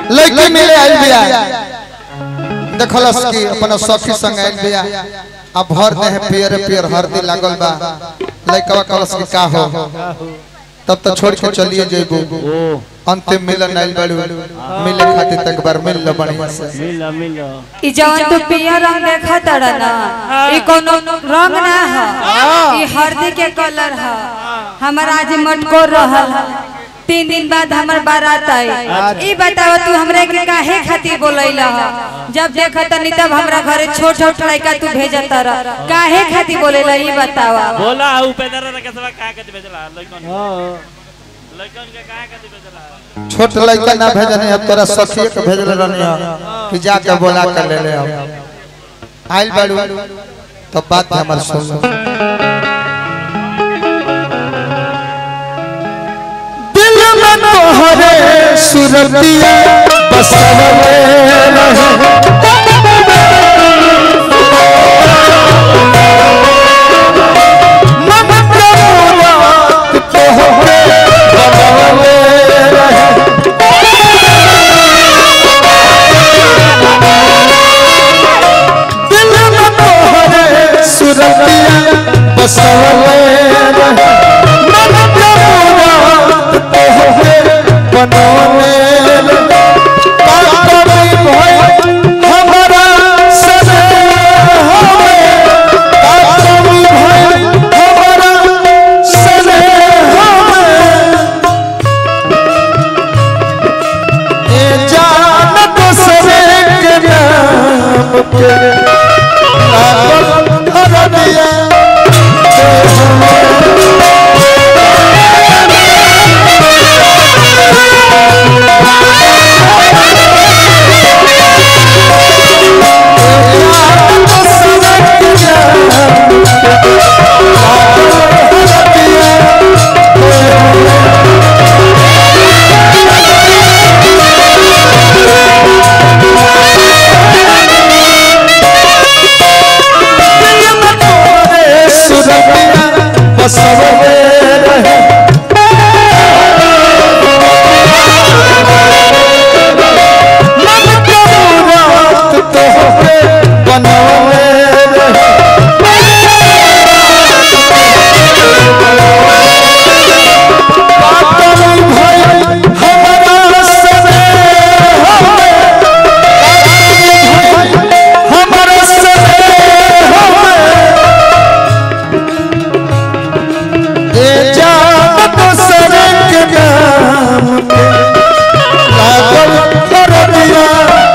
लड़की मिले आइल बिया देखलस कि अपन सखी संग आइल बिया अब भर दे है पियर पियर हरदी लागल बा लड़कवा कहलस कि का हो तब तो छोड़ के चलिए जेबू अंतिम मिलन आइल बाड़ू मिले खातिर तक बार मिल लो बढ़िया से मिलो मिलो ई जवन तू पियर रंग देखा तड़ा ना ई कोनो रंग ना है ई हल्दी के कलर है हमारा आज मटकोर रहल है तीन दिन बाद हमर बारात आई ई बताओ तू हमरे के काहे खातिर बोलैला है जब देखा तनी तब हमरा घरे छोट छोट लड़का तू भेजत रह काहे खातिर बोलेला ई बतावा बोला उपेंद्र रे केसवा का के भेजला लइकन लइकन के का के भेजला छोट लड़का ना भेजने अब तोरा सखी के भेजल रहनी है कि जाके बोला कर ले ले अब आइल बाड़ू तो बात हमर सुन लो। दिल में तोहरे सुरतिया बसवले रहे मन के मुराद तोहरे बनवले रहे दिल में तोहरे सुरतिया बसवले रहे मन के मुराद तोहरे बनवले रहे काकड़ी भई हमरा सने होवे काकड़ी भई हमरा सने होवे ए जान दूसरे के नाम के लागल धरनिया बसवले रहे मन के मुराद तोहरे बनवले रहे काकड़ी भई हमरा सने होवे काकड़ी भई हमरा सने होवे ए जान दूसरे के नाम पे लागल करदिया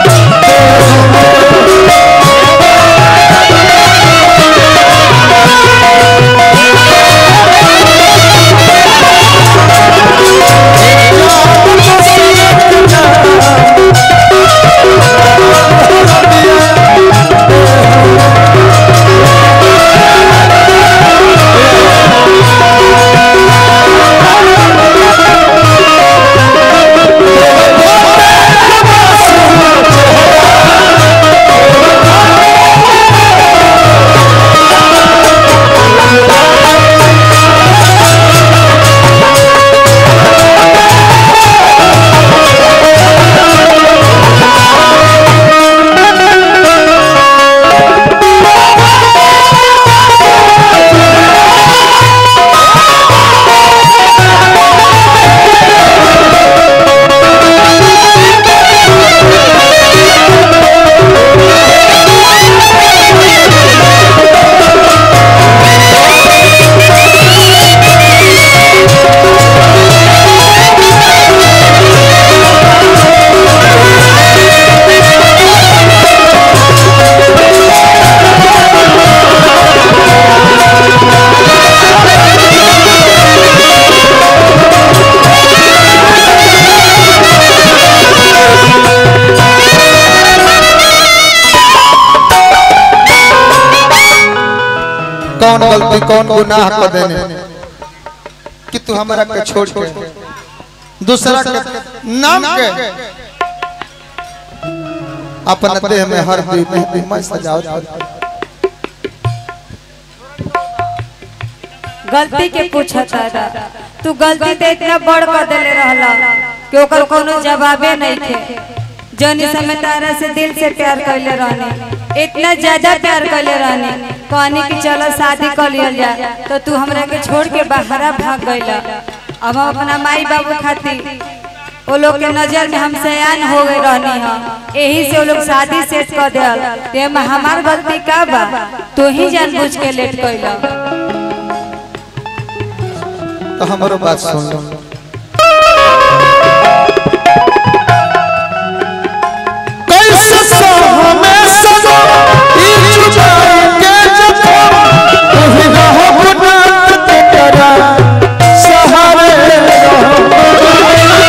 कौन गलती कौन गुनाह कर देने कि तू हमरा के छोड़ के दूसरा के नाम के अपना देह में हर दी मेहंदी मैं सजावट कर गलती के पूछता रहा तू गलती ते इतना बड़ कर देले रहला कि ओकर कोनो जवाबे नहीं थे जौन समय तारा से दिल से प्यार कैले रहने इतना ज्यादा प्यार कैले रहने कहनी कि चलो शादी कर लियल जा तो तू हमरा के छोड़ के बाहरा भाग गइला अब हम अपना माई बाबू खातिर वो लोग के नजर में हम सयान हो गए रहनी है यही से वो लोग शादी सेट कर दियल ते में हमार गलती का बा तू ही जानबूझ के लेट कैला तो हमारो बात सुन लो कैसे सहमे सनो ई जुदाई के जखम तुही रहो गुनाह तेरा सहारे रहो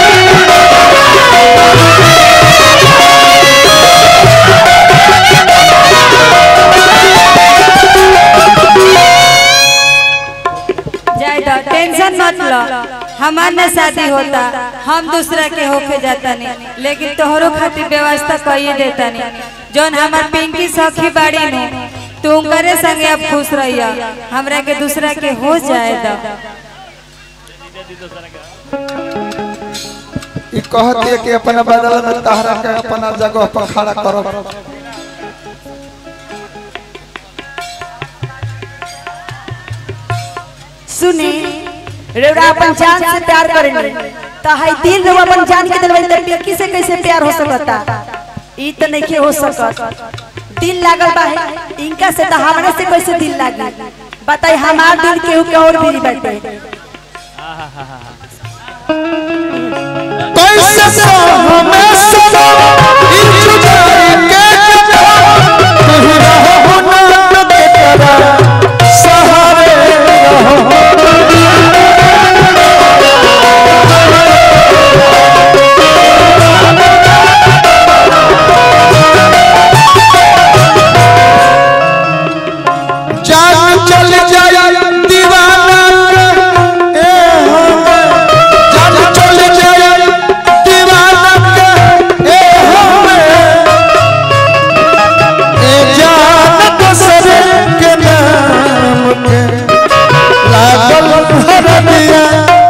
जाए दो टेंशन मत लो हमार न शादी होता हम दूसरा के होके जाता नहीं लेकिन तोहरो खातिर व्यवस्था कइए देता नहीं जौन हमार पिंकी सखी बाड़ी ने तू करे संगे अब खुश रहिया हमरा के दूसरा के हो जाए दो ई कहती है कि अपना बदल में तहरा के अपना जगह पर खड़ा करो सुनी रेवड़ा अपन जान से प्यार करेंगे तो हाई दिल रेवा अपन जान के दिलवाई तो पिंकी से कैसे प्यार हो सकता ई तो नहीं हो सकत दिल लागल बा है इनका से तो हमरा से कैसे दिल लागी बताई हमार दिल केहू के और भी बाटे कैसे सहमे सनो ई जुदाई के जखम तुही रहो गुनाह तेरा सहारे रहो जान चल जाए दीवाना के ए हो जान चल जाए दीवाना के ए हो ए जान कसरे के नाम के लागल भर दिया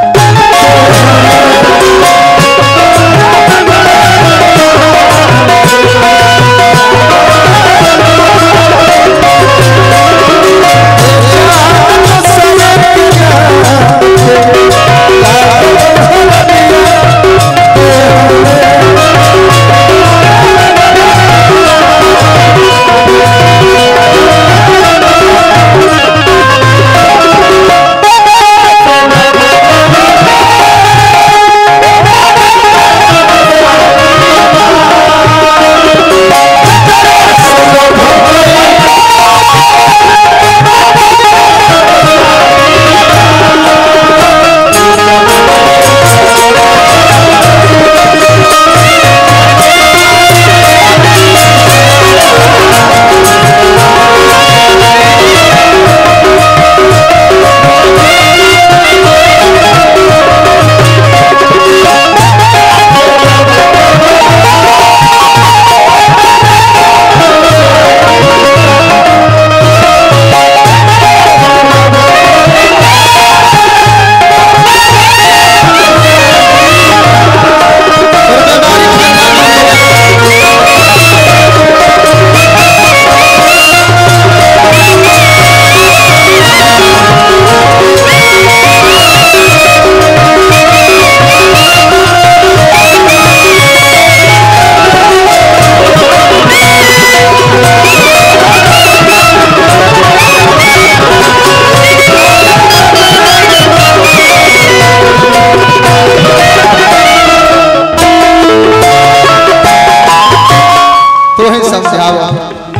तू ही समझावा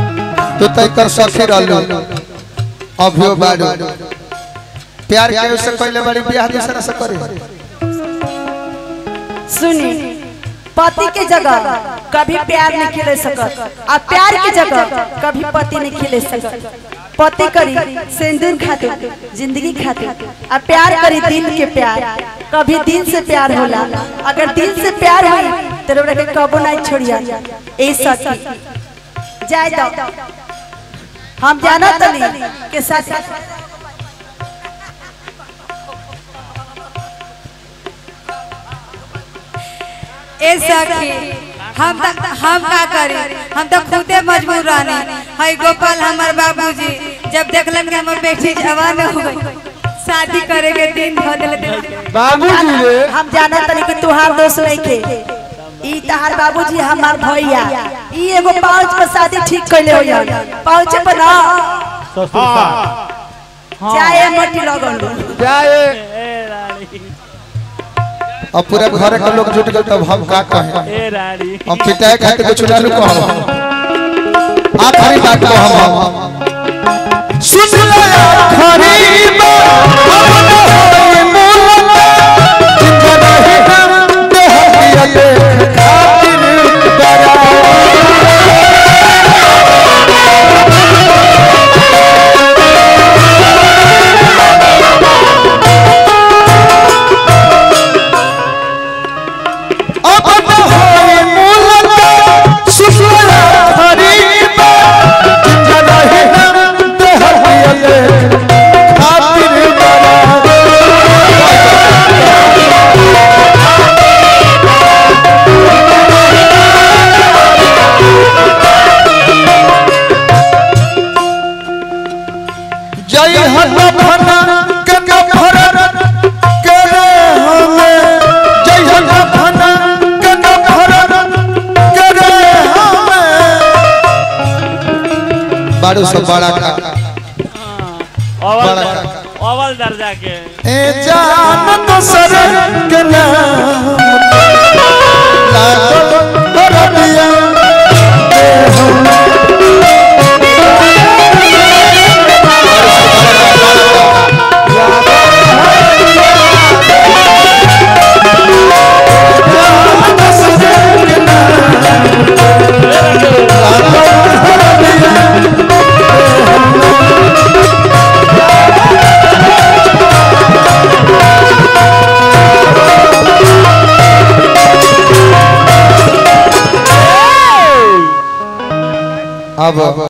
तू तय कर सखी रहलू अभियो बाड़ू प्यार के से पहले बड़ी बियाह दूसरा से करे सुनी पति के जगह कभी प्यार नहीं खिले सकत आ प्यार के जगह कभी पति नहीं खिले सकत पति करी सिंदूर खातिर जिंदगी खातिर आ प्यार करी दिल के प्यार कभी दिल से प्यार होला अगर दिल से प्यार हुई तो रउरा के कबो नहीं छोड़िया ए सखी जाए दो हम जाना तनी के साथ ए सखी हम त हम का करी हम तो खुदे मजबूर रहनी हई गोपाल हमार बाबूजी जब देखलन कि हमर बेटी जवान हो गई शादी करे के दिन धो देले बाबूजी रे हम जाना तनी कि तुहार दोस्त नहीं के ई तहार बाबूजी हमार भैया ई एगो पाँच पर शादी ठीक कैले हो यार पाँच पर ना ससुर साहब चाहे मट्टी लगन जाए ए रानी अब पूरा घर के लोग जुट गए तब हम का कहें ए रानी हम पिटाए खातिर कुछ ना रुको हम आखिरी बात को हम सुन ले आखिरी बात अपना होई मूल जिंदा नहीं हम देह दिया देख खातिर बरा अपना होई मूल सुन ले आखिरी बात जिंदा नहीं हम देह दिया देख खातिर बरा जय हनफना के नफरत करे हमें जय हनफना के नफरत करे हमें बारू से बड़ा का अवल बड़ा दर- अवल दर्जा के ए जान तो सर के नाम लागल बरदिया अब